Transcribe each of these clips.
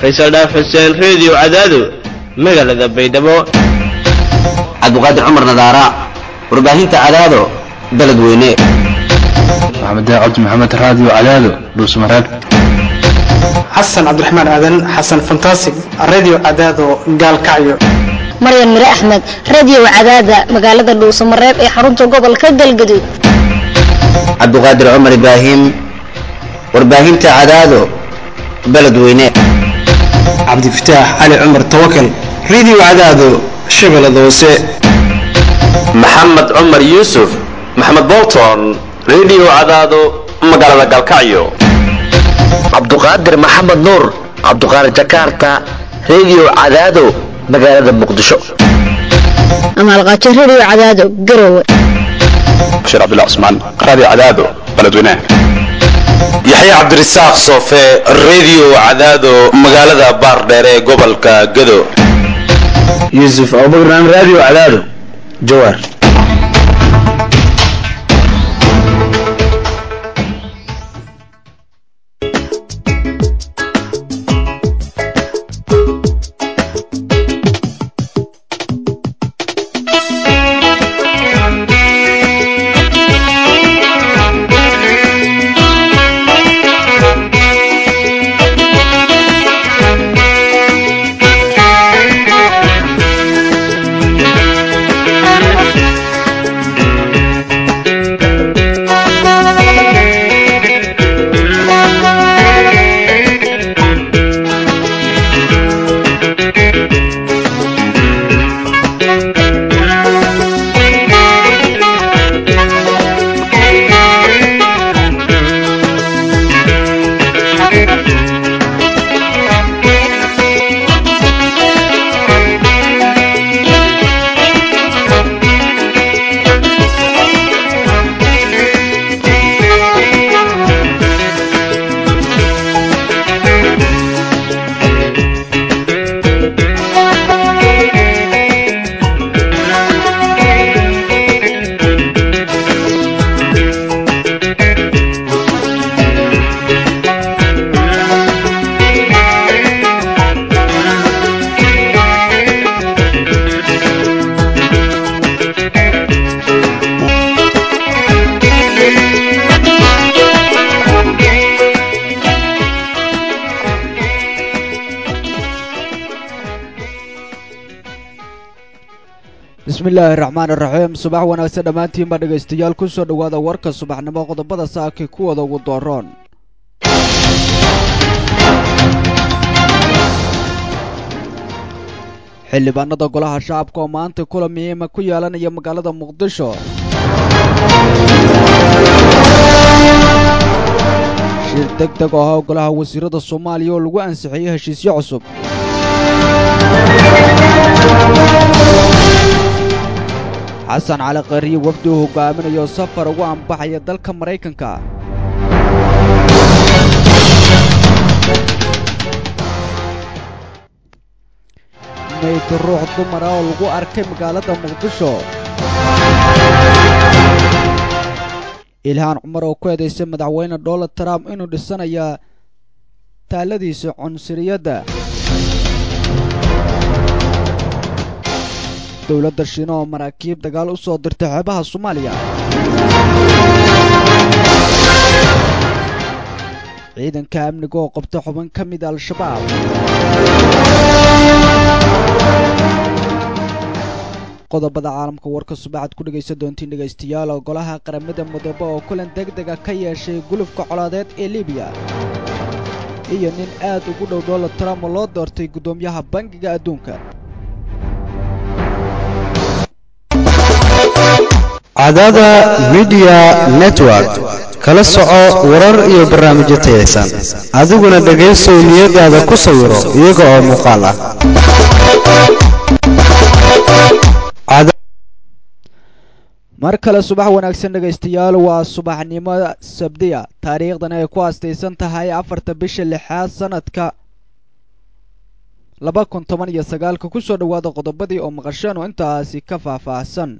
faysal dhaaf xuseen reediyo cadaado magaalada baydhabo cabdiqaadir cumar nadaara warbaahinta cadaado beledweyne maxamed cabdi maxamed raadiyo cadaado dhuusmareeb xasan cabdiraxmaan aadan xasan fantasig radio cadaado gaalkacyo maryan mire axmed radio cadaada magaalada dhuusamareeb ee xarunta gobolka galgaduud cabdiqaadir cumar ibraahim warbaahinta cadaado beledweyne cabdifataax cali cumar tawakal radio cadaado shabeellada hoose maxamed cumar yuusuf maxamed bolton radio cadaado magaalada galkacyo cabduqaadir maxamed nuur cabduqaadir jakarta radio cadaado magaalada muqdisho amaalqaajo radio cadaado garowe bashiir cabdullah cusmaan raadiyo cadaado beledweynaha yaxya cabdirasaaq soofe radio cadaado magaalada baardheer ee gobolka gado yuusuf abubakar radio cadaado jawaar bismillaahi raxmaan iraxiim subax wanaagsan dhammaantiinba dhegaystayaal ku soo dhowaada warka subaxnimo qodobada saakii kuwooda ugu dooroon xildhibaanada golaha shacabka oo maanta kula muhiima ku yeelanaya magaalada muqdisho shir deg deg oo ah golaha wasiirada soomaaliya oo lagu ansixiyey heshiisyo cusub xasan cali khariye wafdi uu hogaaminayo safar ugu anbaxaya dalka maraykanka mayda ruux dumar ah oo lagu arkay magaalada muqdisho ilhaan cumar oo ku eedaysay madaxweyne donald trump inuu dhisanaya taaladiisa cunsuriyadda dowladda shiina oo maraakiib dagaal u soo dirtay xeebaha soomaaliya ciidanka amniga oo qabta xubin ka mida al-shabaab qodobada caalamka warka subaxaad ku dhegaysan doontiin dhegaystayaal oo golaha qaramada mudoobe oo kulan deg dega ka yeeshay gulufka colaadeed ee libiya iyo nin aad ugu dhow donald trump oo loo doortay guddoomiyaha bangiga adduunka cadaada midiya network kala soco warar iyo barnaamijyo tayaysan adiguna dhegaysow niyadaada ku sawiro iyaga oo muuqaal ah mar kale subax wanaagsan dhegaystayaal waa subaxnimo sabdiya taariikhdan ay ku aastaysan tahay afarta bisha lixaad sanadka laba kun toban iyo sagaalka ku soo dhowaada qodobadii oo maqasheen oo intaasi ka faahfaahsan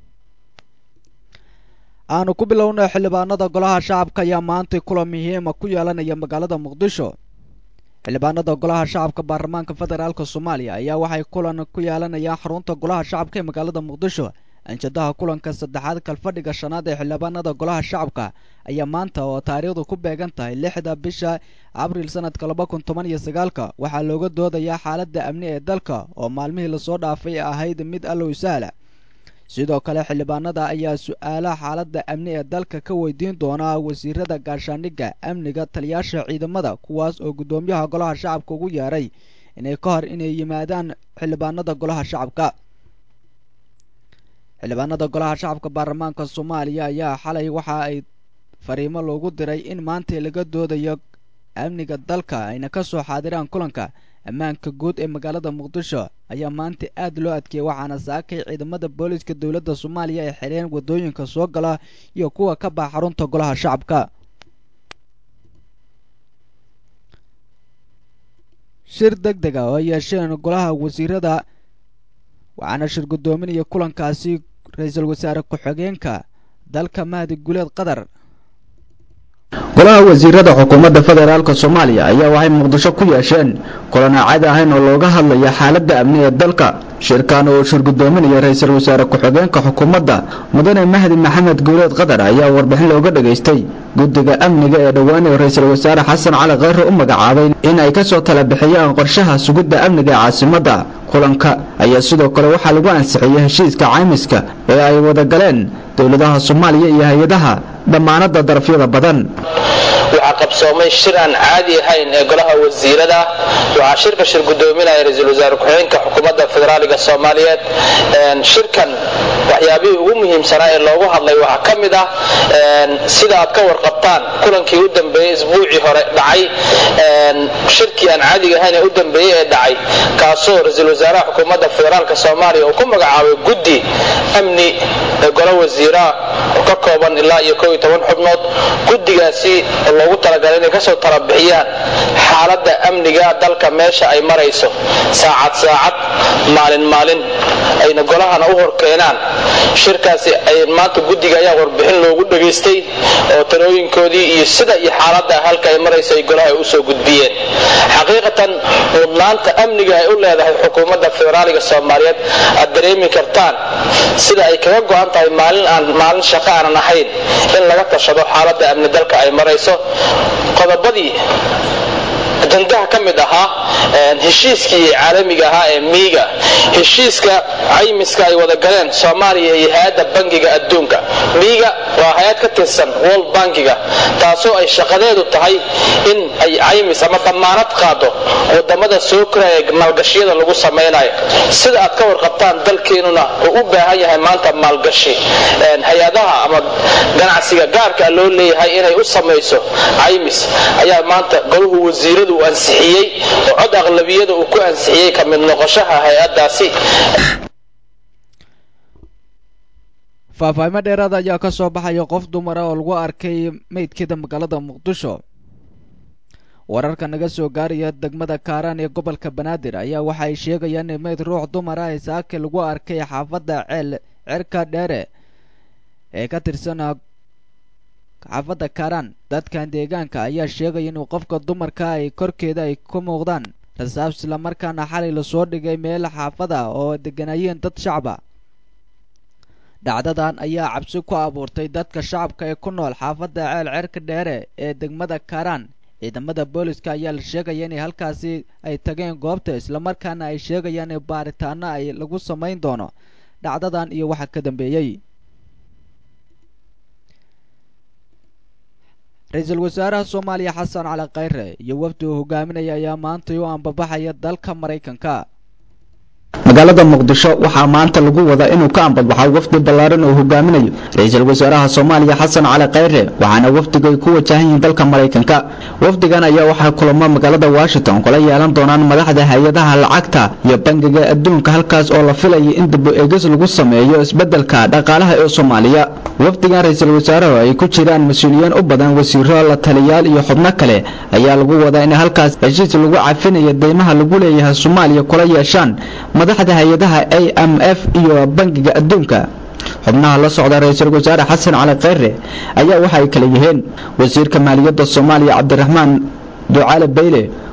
aanu ku bilownay xildhibaanada golaha shacabka ayaa maantay kulan muhiima ku yeelanaya magaalada muqdisho xildhibaanada golaha shacabka baarlamaanka federaalk soomaaliya ayaa waxay kulan ku yeelanayaan xarunta golaha shacabka ee magaalada muqdisho anjadaha kulanka saddexaad kalfadhiga shanaad ee xildhibaanada golaha shacabka ayaa maanta oo taariikhdu ku beegan tahay lixda bisha abriil sanadka laba kun toban iyo sagaalka waxaa looga doodayaa xaaladda amni ee dalka oo maalmihii lasoo dhaafay ahayd mid allow sahla sidoo kale xildhibaanada ayaa su-aalaha xaaladda amni ee dalka ka weydiin doonaa wasiirada gaashaandhigga amniga taliyaasha ciidamada kuwaas oo guddoomiyaha golaha shacabka ugu yeeray inay ka hor inay yimaadaan xildhibaanada golaha shacabka xildhibaanada golaha shacabka baarlamaanka soomaaliya ayaa xalay waxa ay fariimo loogu diray in maanta laga doodayo amniga dalka ayna ka soo xaadiraan kulanka ammaanka guud ee magaalada muqdisho ayaa maanta aad loo adkeeyey waxaana saakay ciidamada booliska dowladda soomaaliya ay xireen waddooyinka soo gala iyo kuwa ka baxa xarunta golaha shacabka shir deg deg a oo ay yeesheen golaha wasiirada waxaana shir guddoominaya kulankaasi ra-iisul wasaare ku-xigeenka dalka mahdi guleed qatar golaha wasiirada xukuumadda federaalk soomaaliya ayaa waxay muqdisho ku yeesheen kulan aan caadi ahayn oo looga hadlaya xaaladda amni ee dalka shirkan oo shir guddoominaya ra-iisul wasaare ku-xigeenka xukuumadda mudane mahdi maxamed guuleed qatar ayaa warbixin looga dhageystay guddiga amniga ee dhowaan ee ra-iisul wasaare xasan cali kheyre u magacaabay in ay ka soo tala bixiyaan qorshaha sugidda amniga ee caasimadda kulanka ayaa sidoo kale waxaa lagu ansixiyey heshiiska caymiska ee ay wada galeen dowladaha soomaaliya iyo hay-adaha dhammaanada darafyada badan waxaa qabsoomay shir aan caadi ahayn ee golaha wasiirada waxaa shirka shir gudoominaya ra-iisul wasaare ku-xigeenka xukuumadda federaaliga soomaaliyeed shirkan waxyaabihii ugu muhiimsanaa ee loogu hadlay waxaa ka mid ah sida aad ka warqabtaan kulankii u dambeeyey isbuucii hore dhacay shirkii aan caadiga ahayn ee u dambeeyey ee dhacay kaasoo ra-iisul wasaaraha xukuumadda federaalka soomaaliya uu ku magacaabay guddi amni ee golo wasiiraha oo ka kooban ilaa iyo koob iyo toban xubnood guddigaasi loogu talagalay inay kasoo talabixiyaan xaaladda amniga dalka meesha ay marayso saacad saacad maalin maalin ayna golahana u horkeenaan shirkaasi ay maanta guddiga ayaa warbixin loogu dhageystay oo talooyinkoodii iyo sida iyo xaaladda halka ay marayso ay golaha usoo gudbiyeen xaqiiqatan mudnaanta amniga ay u leedahay xukuumadda federaaliga soomaaliyeed aad dareemi kartaan sida ay kaga go-an tahay maalin aan maalin shaqo aanan ahayn in laga tashado xaaladda amni dalka ay marayso qodobadii ajandaha ka mid ahaa heshiiskii caalamiga ahaa ee miiga heshiiska caymiska ay wada galeen soomaaliya iyo hay-adda bangiga adduunka miiga waa hay-ad ka tirsan world bankiga taasoo ay shaqadeedu tahay in ay caymis ama damaanad qaado wadamada soo koraya maalgashiyada lagu samaynayo sida aad ka warqabtaan dalkeenuna uu u baahan yahay maanta maalgashi hay-adaha ama ganacsiga gaarka loo leeyahay inay u samayso caymis ayaa maanta goluhu wasiiradu uu ansixiyey oo cod aqlabiyada uu ku ansixiyey ka mid noqoshaha hay-adaasi faahfaahimo dheeraada ayaa ka soo baxaya qof dumara oo lagu arkay meydkeeda magaalada muqdisho wararka naga soo gaaraya degmada kaaraan ee gobolka banaadir ayaa waxa ay sheegayaan in meyd ruux dumara ee saake lagu arkay xaafadda ceel cerka dheere ee ka tirsan xaafadda kaaraan dadkan deegaanka ayaa sheegaya inuu qofka dumarka ay korkeeda ay ka muuqdaan rasaab islamarkaana xalay lasoo dhigay meel xaafada oo deganayeen dad shacaba dhacdadan ayaa cabsi ku abuurtay dadka shacabka ee ku nool xaafadda ceel cerka dheere ee degmada kaaraan ciidamada booliska ayaa la sheegaya inay halkaasi ay tageen goobta islamarkaana ay sheegayaan in baaritaano ay lagu samayn doono dhacdadan iyo waxa ka dambeeyey ra-iisul wasaaraha soomaaliya xasan cali khayre iyo wafdi uu hogaaminaya ayaa maantay u ambabaxaya dalka maraykanka magaalada muqdisho waxaa maanta lagu wadaa inuu ka ambadbaxo wafdi ballaaran oo hogaaminayo ra-iisul wasaaraha soomaaliya xasan cali khayre waxaana wafdigu ay ku wajahan yihiin dalka maraykanka wafdigan ayaa waxaa kulamo magaalada washington kula yeelan doonaan madaxda hay-adaha lacagta iyo bangiga adduunka halkaas oo la filayay in dib eegis lagu sameeyo isbeddelka dhaqaalaha ee soomaaliya wafdigan ra-iisul wasaarahu ay ku jiraan mas-uuliyiin u badan wasiiro la taliyaal iyo xubno kale ayaa lagu wadaa in halkaas heshiis lagu cafinayo deymaha lagu leeyahay soomaaliya kula yeeshaan madaxda hay-adaha a m f iyo bangiga adduunka xubnaha la socda ra-iisul wasaare xasan cali kheyre ayaa waxa ay kala yihiin wasiirka maaliyadda soomaaliya cabdiraxmaan ducaale bayle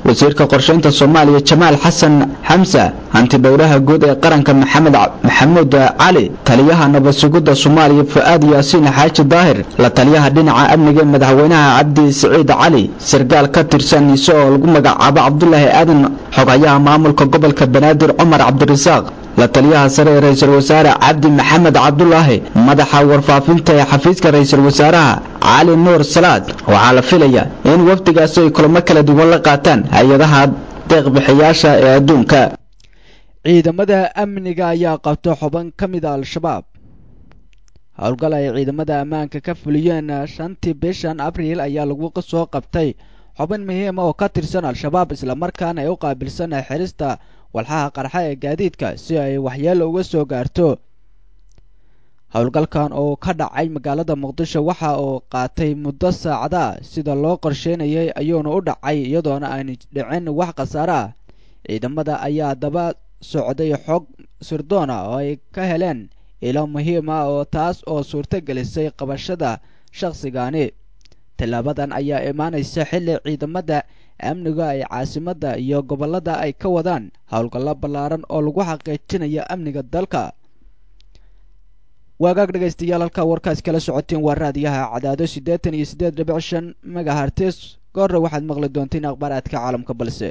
wasiirka qorsheynta soomaaliya jamaal xasan xamsa hanti dhowraha guud ee qaranka maxamed maxamuud cali taliyaha nabad sugidda soomaaliya fu-aad yaasiin xaaji daahir la taliyaha dhinaca amniga ee madaxweynaha cabdi siciid cali sarkaal ka tirsan ise oo lagu magacaabo cabdulaahi aadan xogayaha maamulka gobolka banaadir cumar cabdirasaaq la taliyaha sare ee ra-iisul wasaare cabdi maxamed cabdulaahi madaxa warfaafinta ee xafiiska ra-iisul wasaaraha cali nuur salaad waxaa la filayaa in wafdigaasi ay kulamo kala duwan la qaataan hay-adaha deeqbixiyaasha ee adduunka ciidamada amniga ayaa qabta xuban ka mida al-shabaab howlgal ay ciidamada ammaanka ka fuliyeen shantii bishan abriil ayaa lagu soo qabtay xubin muhiima oo ka tirsan al-shabaab islamarkaana ay u qaabilsan xirista walxaha qarxa ee gaadiidka si ay waxyeelo uga soo gaarto howlgalkan oo ka dhacay magaalada muqdisho waxa uu qaatay muddo saacada sida loo qorsheynayay ayuuna u dhacay iyadoona aan dhicin wax khasaare ah ciidamada ayaa daba socday xog sirdoona oo ay ka heleen ilo muhiim ah oo taas oo suurto gelisay qabashada shakhsigani tallaabadan ayaa imaanaysa xilli ciidamada amniga ay caasimadda iyo gobollada ay ka wadaan howlgallo ballaaran oo lagu xaqiijinayo amniga dalka waagaag dhegaystayaal halkaa warkaas kala socoteen waa raadiyaha cadaado siddeetan iyo siddeed dhibic shan megahartes goorre waxaad maqli doonteen akhbaaraadka caalamka balse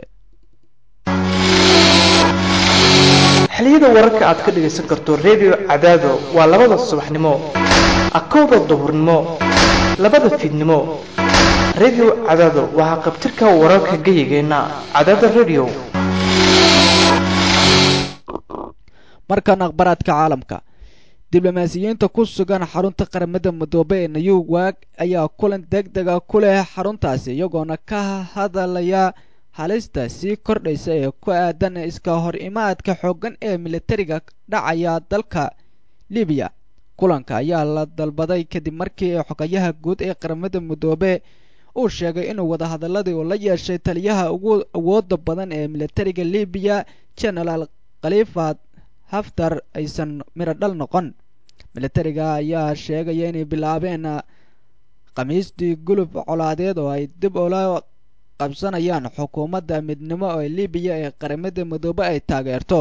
xiliyada wararka aad ka dhegaysan karto redio cadaado waa labada subaxnimo akowda duhurnimo labada fiidnimo redio cadaado waxaa qabtirka wararka geyigeenna cadaada redio markan akhbaaraadka caalamka diblomaasiyiinta ku sugan xarunta qaramada midoobe ee new wag ayaa kulan deg dega ku leh xaruntaasi iyagoona ka hadalaya halista sii kordhaysa ee ku aadan iska hor imaadka xooggan ee militariga dhacaya dalka libiya kulanka ayaa la dalbaday kadib markii xogayaha guud ee qaramada midoobe uu sheegay inuu wadahadaladii uu la yeeshay taliyaha ugu awooda badan ee militariga libiya genaraal khalifa haftar aysan midho dhal noqon militariga ayaa sheegaya inay bilaabeen khamiistii gulub colaadeed oo ay dib ula qabsanayaan xukuumadda midnimo ee libiya ee qaramada midoobe ay taageerto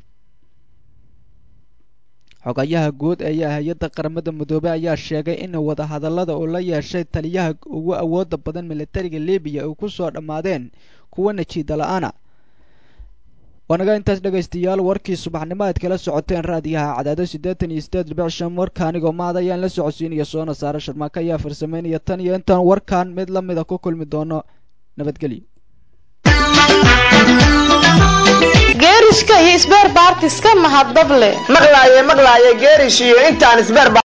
xogayaha guud ee hay-adda qaramada midoobe ayaa sheegay in wadahadallada uu la yeeshay taliyaha ugu awooda badan militariga libiya ay ku soo dhammaadeen kuwa najiida la-aana waanaga intaas dhegaystayaal warkii subaxnimo aad kala socoteen raadiyaha cadaado siddeetan iyo siddeed dhibic shan warka anigoo maad ayaan la socodsiinaya soona saare sharmaaka ayaa farsameynaya tan iyo intaan warkan mid la mida ku kulmi doono nabadgelyo geerishka iyo isbeer baartiska mahadable maqlaaye maqlaaye geerish iyo intaan isbeer